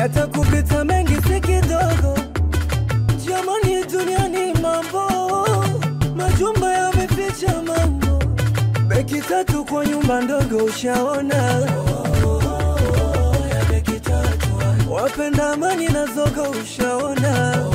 hata kupita mengi si kidogo. Jamani, duniani mambo, majumba yameficha mambo, beki tatu kwa nyumba ndogo, ushaona ya beki tatu, wapenda amani na zogo, ushaona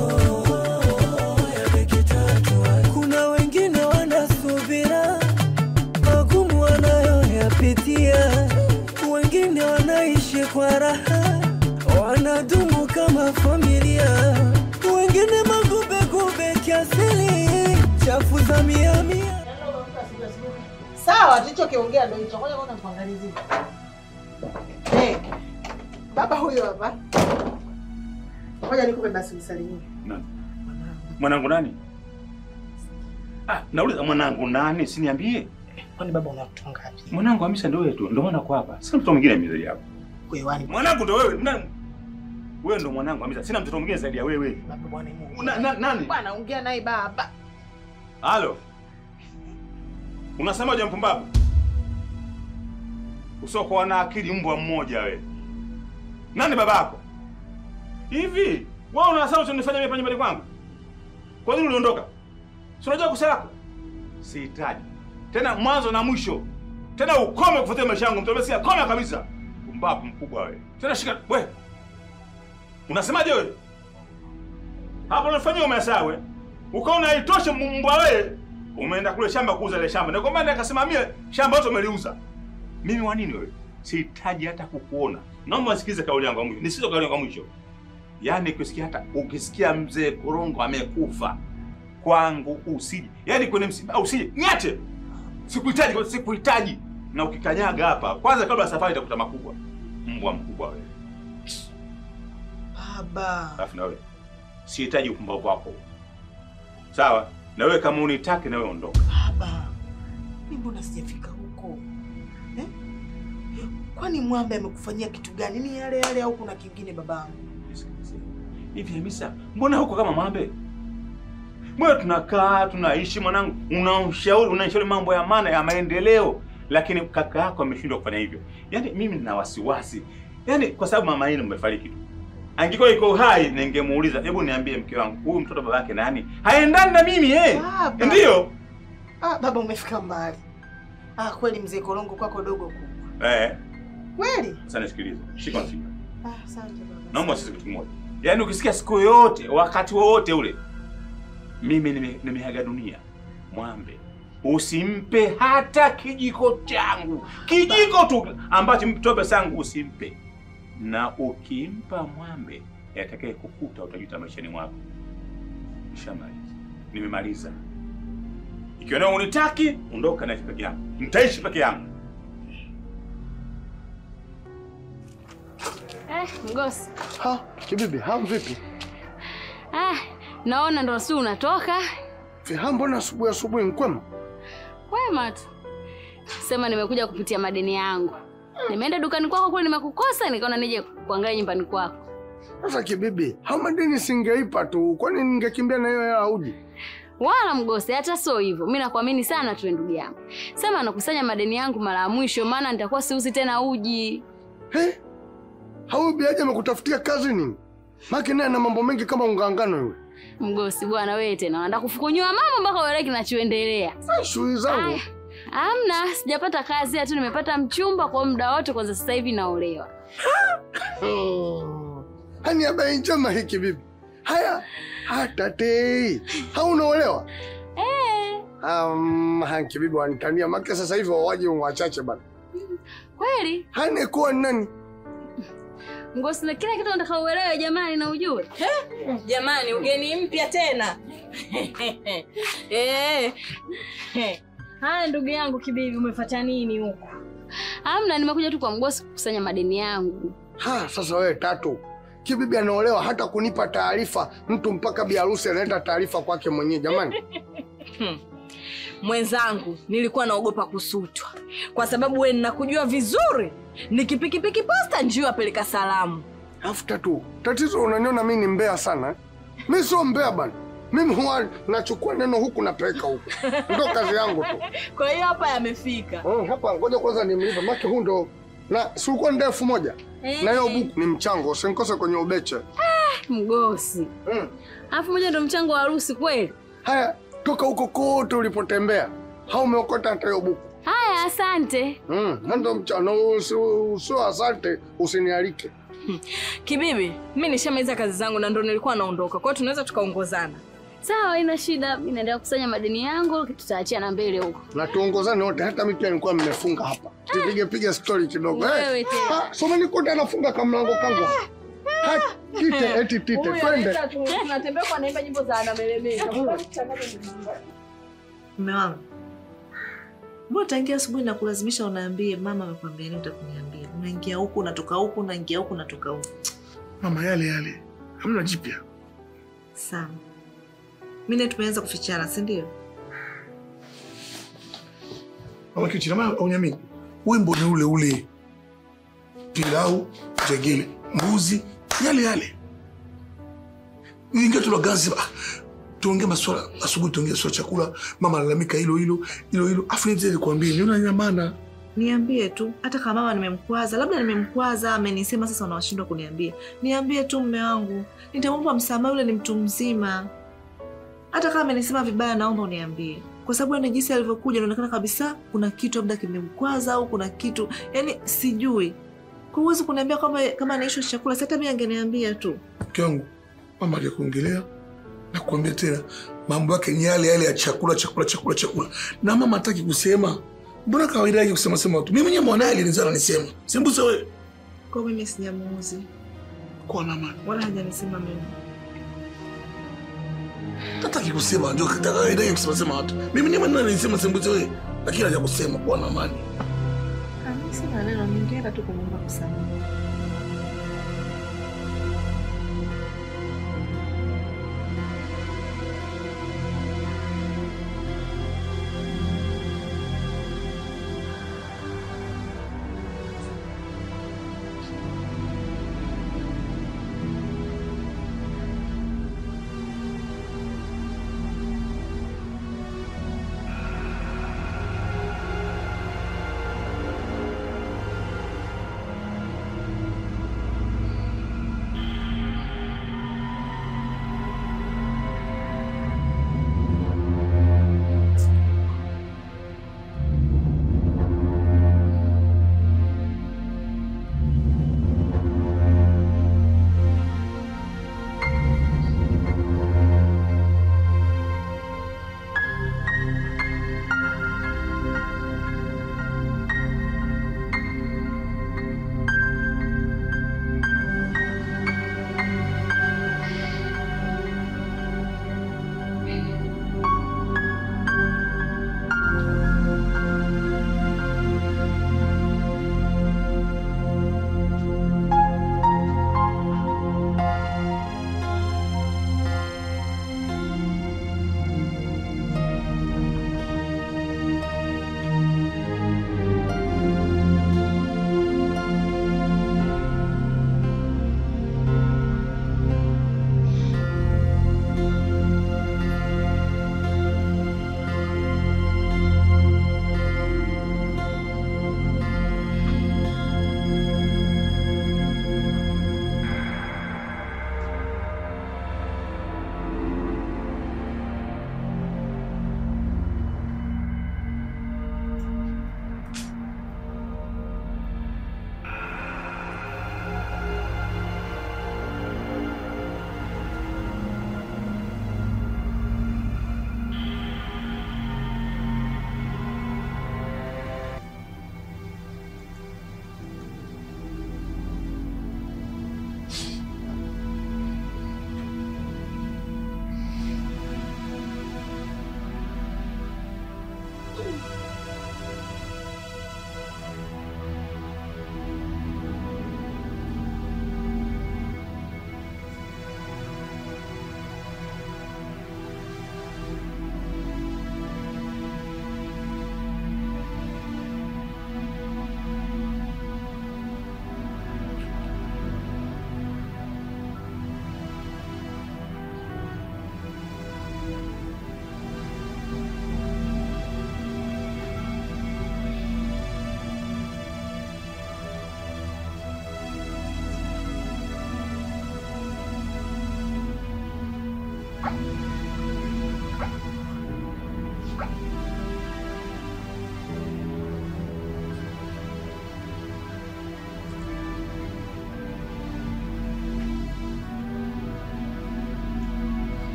ya beki tatu. Kuna wengine wanasubira magumu wanayoyapitia, wengine wanaishi kwa raha, wanadumu kama familia, wengine magubegube kiasili, chafu za mia mia. Sawa, tulichokiongea ndio hicho. Ngoja kwanza tuangalizie. Eh, baba huyo hapa. Ngoja nikupe basi msalimie. Nani? Mwanangu nani? Ah, nauliza mwanangu nani? Siniambie. Kwani baba una watoto ngapi? Mwanangu Hamisa ndio wewe tu. Ndio maana kwa hapa. Sina mtoto mwingine mzee yako. Kwewani Mwanangu ndio wewe. Nani? Wewe ndio mwanangu Hamisa. Sina mtoto mwingine zaidi ya wewe. baba bwana Mungu. Na, na, nani? Bwana ongea naye baba. Halo. Unasemaje mpumbavu? Usiokuwa na akili mbwa mmoja we. Nani babako? Hivi, wewe unasema unanifanya mimi hapa nyumbani kwangu? Kwa nini uliondoka? Si unajua kosa lako? Sihitaji. Tena mwanzo na mwisho. Tena ukome kufuatia maisha yangu. Mtu amesikia koma kabisa. Pumbavu mkubwa wewe. Tena shika we. Unasemaje wewe? Hapo unafanyia umesawe. Ukaona haitoshe mbwa wewe. Umeenda kule shamba kuuza ile shamba. Na kwamba ndiye akasimamia shamba lote umeliuza. Mimi wa nini wewe? Sihitaji hata kukuona. Naomba usikilize kauli yangu ya mwisho. Nisikize kauli yangu ya mwisho. Yaani ukisikia hata ukisikia mzee Korongo amekufa kwangu usije. Yaani kwenye msiba usije. Niache. Sikuhitaji kwa sikuhitaji. Na ukikanyaga hapa, kwanza kabla ya safari itakuta makubwa. Mbwa mkubwa wewe. Baba. Alafu na wewe. Sihitaji upumbavu wako. Sawa? Na wewe kama unitaki na wewe ondoka. Baba. Mimi mbona sijafika huko? Eh? Kwani Mwambe amekufanyia kitu gani? Ni yale yale au kuna kingine babangu? Nisikilize. Hivi Hamisa, mbona huko kama mambe? Mwe tunakaa tunaishi mwanangu, unaushauri unanishauri mambo ya maana ya maendeleo, lakini kaka yako ameshindwa kufanya hivyo. Yaani mimi nina wasiwasi, yaani kwa sababu mama yenu mmefariki tu. Angekuwa iko hai, ningemuuliza hebu niambie, mke wangu, huyu mtoto babake nani? Haendani na mimi eh? Baba. Ndiyo. Ah, baba umefika mbali. Ah, kweli mzee Korongo kwako dogo kubwa. Eh, Kweli? sasa nisikilize. Shika mshika. Ah, asante baba. Naomba sisi kitu kimoja. Yaani ukisikia siku yoyote, wakati wowote ule, mimi nime- nimeaga dunia, mwambe usimpe hata kijiko changu, kijiko tu ambacho mtoa pesa yangu usimpe, na ukimpa mwambe yatakaye kukuta utajuta maishani mwako. Nishamaliza, nimemaliza. Ikiwa nawe unitaki, ondoka, naishi peke yangu, nitaishi peke yangu. Eh, mgosi. Ha, kibibi, ha vipi? Ah, naona ndo si unatoka. Ha, mbona asubuhi asubuhi mkwema? Wema tu. Sema nimekuja kupitia madeni yangu. Nimeenda dukani kwako kule nimekukosa nikaona nije kuangalia nyumbani kwako. Sasa kibibi, ha madeni singeipa tu, kwani ningekimbia na hiyo hela uji? Wala mgosi, hata sio hivyo. Mimi nakuamini sana tu ndugu yangu. Sema nakusanya madeni yangu mara ya mwisho maana nitakuwa siuzi tena uji. He? Hau biaje amekutafutia kazi nini? Maki naye na mambo mengi kama ungangano yule. Mgosi bwana wewe tena unataka kufukunyua mama mpaka uelewe kinachoendelea. Sasa shughuli zangu. Aya. Amna, sijapata kazi tu nimepata mchumba kwa muda wote kwanza sasa hivi naolewa. Hmm. Hani habari njema hii kibibi. Haya, hata tei. Haunaolewa? Eh, Um, ha kibibi wanitania maki sasa hivi wawaje wachache bana. kweli? Hani kuwa nani? Ngosi na kila kitu nataka uelewe jamani na ujue. Jamani, ugeni mpya tena. Eh. Haya ndugu yangu Kibibi, umefuata nini huko? Hamna, nimekuja tu kwa mgosi kukusanya madeni yangu. Ha, sasa wewe tatu. Kibibi anaolewa hata kunipa taarifa, mtu mpaka biharusi analeta taarifa kwake mwenyewe jamani. Mwenzangu, nilikuwa naogopa kusutwa kwa sababu we ninakujua vizuri, nikipikipiki posta njio apeleka salamu. Alafu tatu, tatizo unaniona mimi ni mbea sana. eh? Mimi sio mbea bana. Mimi huwa nachukua neno huku napeleka huku. Ndio kazi yangu tu. Kwa hiyo hapa yamefika. Mm, hapa ngoja kwanza nimlipe maki huu ndo na si ulikuwa ni elfu moja na hiyo buku ni mchango, usinikose kwenye ubeche. Mgosi. Mm. Alafu moja ndo mchango wa harusi kweli? Haya, toka huko kote ulipotembea, hau umeokota hata hiyo buku Haya, asante. mm. ndo mchano usio usio, asante, usinialike. Kibibi, mi nishamaliza kazi zangu na ndo nilikuwa naondoka, kwa hiyo tunaweza tukaongozana. Sawa, haina shida. Mimi naendelea kukusanya madeni yangu, tutaachia na mbele huko. na tuongozane wote, hata mimi pia nilikuwa mmefunga hapa, tupige piga story kidogo. Wewe Eh, tena. ah, so nikuta anafunga kamlango kangu Ha, tite eti tite, twende. Tunatembea kwa naimba nyimbo za anamelemeka. Mume wangu, mbona tangia asubuhi nakulazimisha unaambie mama amekwambia nini, utakuniambia. Unaingia huku unatoka huku, unaingia huku unatoka huku. Mama, yale yale, hamna jipya. Sawa, mimi naye tumeanza kufichana, si ndio? Mama Kichi, nama aunyamini, wimbo ni ule ule, pilau, jegele, mbuzi, yale yale. Ingia tula gazi, ah, tuongee maswala asubuhi, tuongee swala chakula, mama alalamika hilo hilo hilo hilo, afu nije nikwambie, niona ina maana Niambie tu, hata kama mama nimemkwaza, labda nimemkwaza, amenisema sasa unawashindwa kuniambia. Niambie tu mme wangu, nitamwomba msamaha, yule ni mtu mzima. Hata kama amenisema vibaya, naomba uniambie, kwa sababu yani jinsi alivyokuja inaonekana kabisa kuna kitu labda kimemkwaza au kuna kitu yani sijui. Kwa huwezi kuniambia kwamba kama anaishwa chakula, si hata mimi angeniambia tu. mke wangu, mama alikuongelea na kuambia tena mambo yake ni yale yale ya chakula chakula chakula chakula, na mama hataki kusema. Mbona kawaida yake kusema sema tu? Mimi mwenyewe mwanae alinizaa nisema, sembuse wewe Kwa hiyo mimi sijamuuzi kwa na amani. wala hajanisema mimi. Hataki kusema, ndio kawaida yake kusema sema watu. Mimi mwenyewe mwanae alinizaa sembuse wewe, lakini haja kusema kwa na amani. Ah, mimi sina neno, ningeenda tu kumwomba msamaha.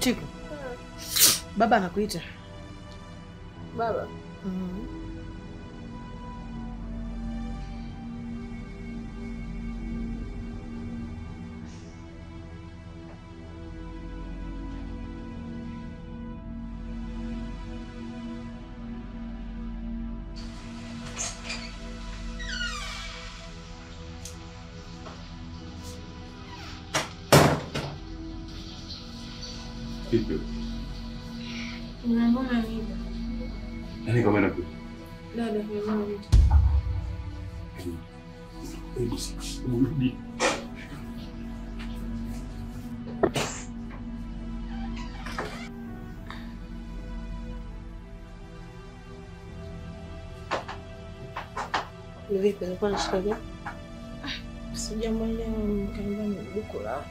Chiku, baba anakuita. Baba, Mm. Vipi? Nani kama inakuja? Hebu si- hebu rudi. Vipi, alikuwa na shida gani? sijamwelewa mkaambia ni buku la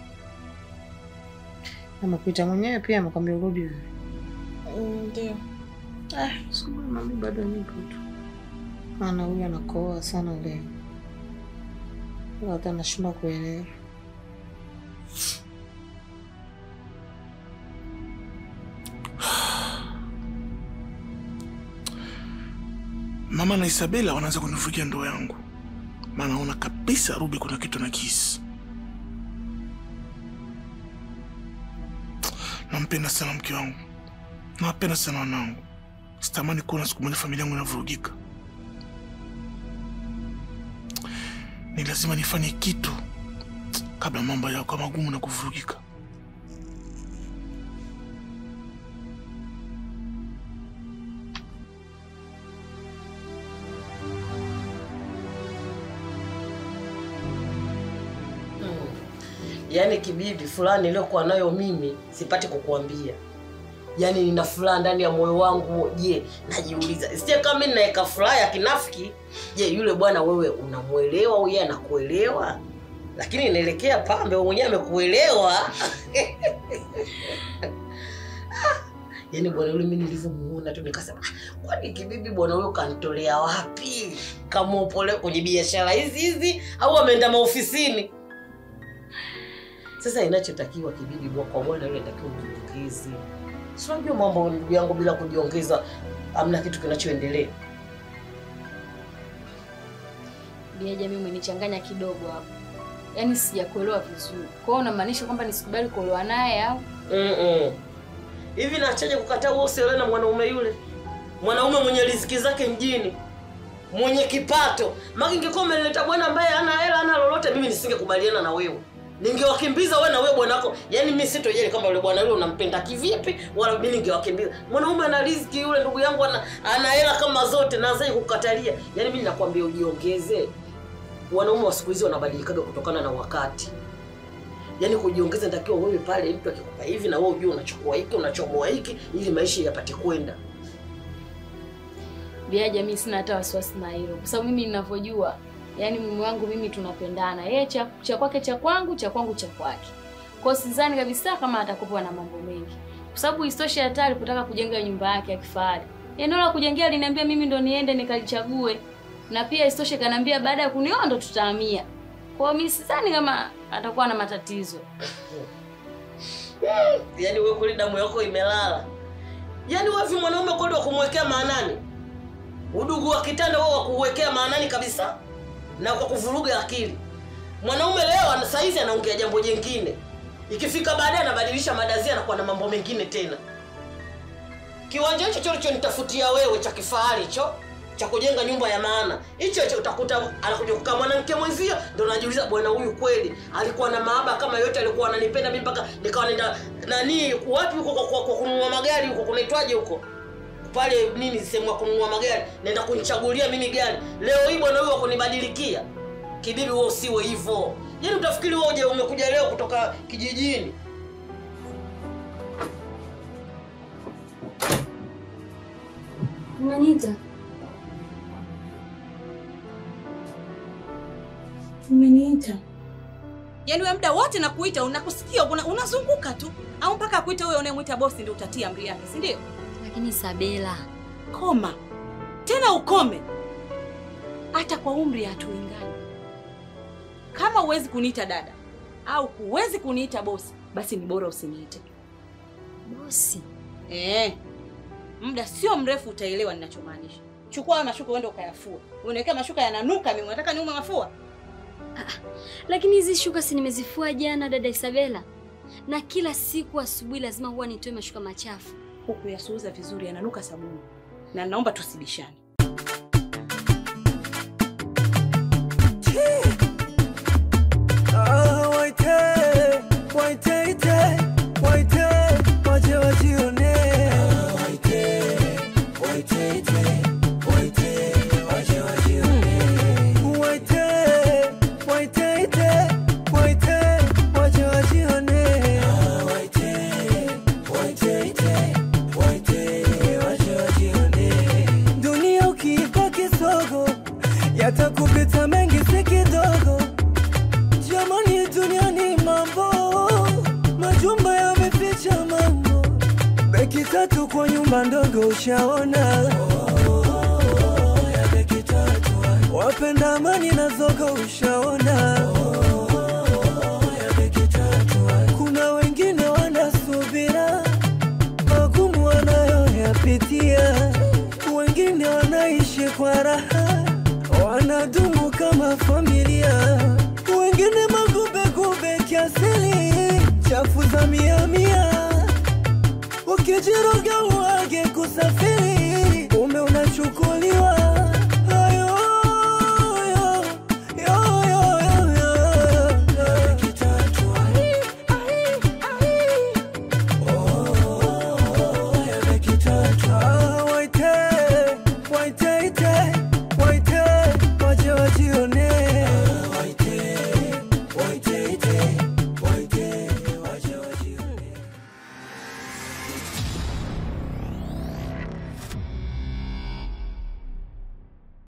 Amekuita mwenyewe pia amekwambia urudi wewe. ndio. Ah, subiri mami bado nipo tu. Maana huyu anakoa sana leo. Hata nashindwa kuelewa. Mama na Isabela wanaanza kunivurugia ndoa yangu, maana naona kabisa Ruby kuna kitu na kisi. Nampenda sana mke wangu, nawapenda sana wanangu. Sitamani kuona siku moja familia yangu inavurugika. Ni lazima nifanye kitu kabla mambo yako magumu na kuvurugika. Yaani kibibi fulani iliyokuwa nayo mimi sipati kukuambia. Yaani nina furaha ndani ya moyo wangu. Je, najiuliza sije kama mimi naweka furaha ya kinafiki. Je, yule bwana wewe unamwelewa au yeye anakuelewa? Lakini inaelekea pambe wewe mwenyewe amekuelewa. Yaani bwana yule mimi nilivyomuona tu nikasema, "Ah, kwani kibibi bwana huyo kanitolea wapi? Kama upole kwenye biashara hizi hizi au ameenda maofisini?" Sasa inachotakiwa kibibi bwa- kwa bwana yule inatakiwa ujiongeze. Si unajua mambo ndugu yangu, bila kujiongeza hamna kitu kinachoendelea. Biaja mimi umenichanganya kidogo hapo. Yaani sijakuelewa vizuri. Kwa hiyo unamaanisha kwamba nisikubali kuolewa naye au? Mm-mm. Hivi nachaje kukataa wewe usiolewe na mwanaume yule? Mwanaume mwenye riziki zake mjini, mwenye kipato. Maki ingekuwa umeleta bwana ambaye hana hela, hana lolote, mimi nisingekubaliana na wewe. Ningewakimbiza wewe na wewe bwana wako. Yaani mimi sitojali kama yule bwana yule unampenda kivipi, wala mimi ningewakimbiza. Mwanaume ana riziki yule, ndugu yangu ana ana hela kama zote, na zai kukatalia. Yaani mimi nakwambia ujiongeze. Wanaume wa siku hizi wanabadilikaga kutokana na wakati yaani kujiongeza natakiwa wewe pale mtu akikupa hivi na wewe ujue unachukua hiki unachomoa hiki ili maisha yapate kwenda Biaja mimi sina hata wasiwasi na hilo. Kwa sababu mimi ninavyojua, yaani mume wangu mimi tunapendana. Yeye cha cha kwake cha kwangu, cha kwangu cha kwake. Kwa hiyo sidhani kabisa kama atakuwa na mambo mengi. Kwa sababu isitoshe hata alipotaka kujenga nyumba yake ya kifahari. Eneo la kujengea aliniambia mimi ndo niende nikalichague. Na pia isitoshe kaniambia baada ya kunioa ndo tutahamia. Kwa hiyo mimi sidhani kama atakuwa na matatizo. yaani wewe kweli damu yako imelala yaani wavi mwanaume kweli wa kumwekea maanani udugu wa kitanda wao wa kuwekea maanani kabisa na kwa kuvuruga akili mwanaume leo ana- saizi anaongea jambo jengine ikifika baadaye anabadilisha madazia anakuwa na mambo mengine tena kiwanja hicho cholichonitafutia wewe cha kifahari hicho cha kujenga nyumba ya maana hicho hicho utakuta anakuja kukaa mwanamke mwenzio ndo najiuliza bwana huyu kweli alikuwa na maaba kama yote alikuwa ananipenda mimi mpaka nikawa nenda nani wapi huko kwa, kwa, kwa kununua magari huko kunaitwaje huko pale nini sehemu ya kununua magari naenda kunichagulia mimi gari leo hii bwana huyu wakunibadilikia kibibi wewe usiwe hivyo yaani utafikiri wewe uje umekuja leo kutoka kijijini Unaniita? Umeniita? Yaani wewe muda wote nakuita, unakusikia una, unazunguka tu au mpaka akuite huyo unayemwita bosi ndio utatia amri yake, si ndio? Lakini Sabela, Koma tena, ukome. Hata kwa umri hatuingani. Kama huwezi kuniita dada au huwezi kuniita bosi, basi ni bora usiniite. Bosi, Eh, muda sio mrefu utaelewa ninachomaanisha. Chukua hayo mashuka uende ukayafua. Uniwekea mashuka yananuka mimi, unataka niume mafua? lakini hizi shuka si nimezifua jana, dada Isabela, na kila siku asubuhi lazima huwa nitoe mashuka machafu. Huku yasuuza vizuri yananuka sabuni. Na naomba tusibishane. Ah, waite, waite, ite, waite, waje wajione. Waite, waite, ite, waite, waje wajione. Waite, waite, ite, waite, waje wajione. Waite, waite, ite, waite, waje wajione. Dunia ukiipa kisogo yatakupita mengi si kidogo Jamani, duniani mambo, majumba yameficha mambo, beki tatu kwa nyumba ndogo ushaona. Wapenda amani na zogo ushaona. Kuna wengine wanasubira magumu wanayoyapitia, wengine wanaishi kwa raha, wanadumu kama familia wengine magubegube kiasili, chafu za mia mia, ukijiroga uage kusafiri, ume unachukuliwa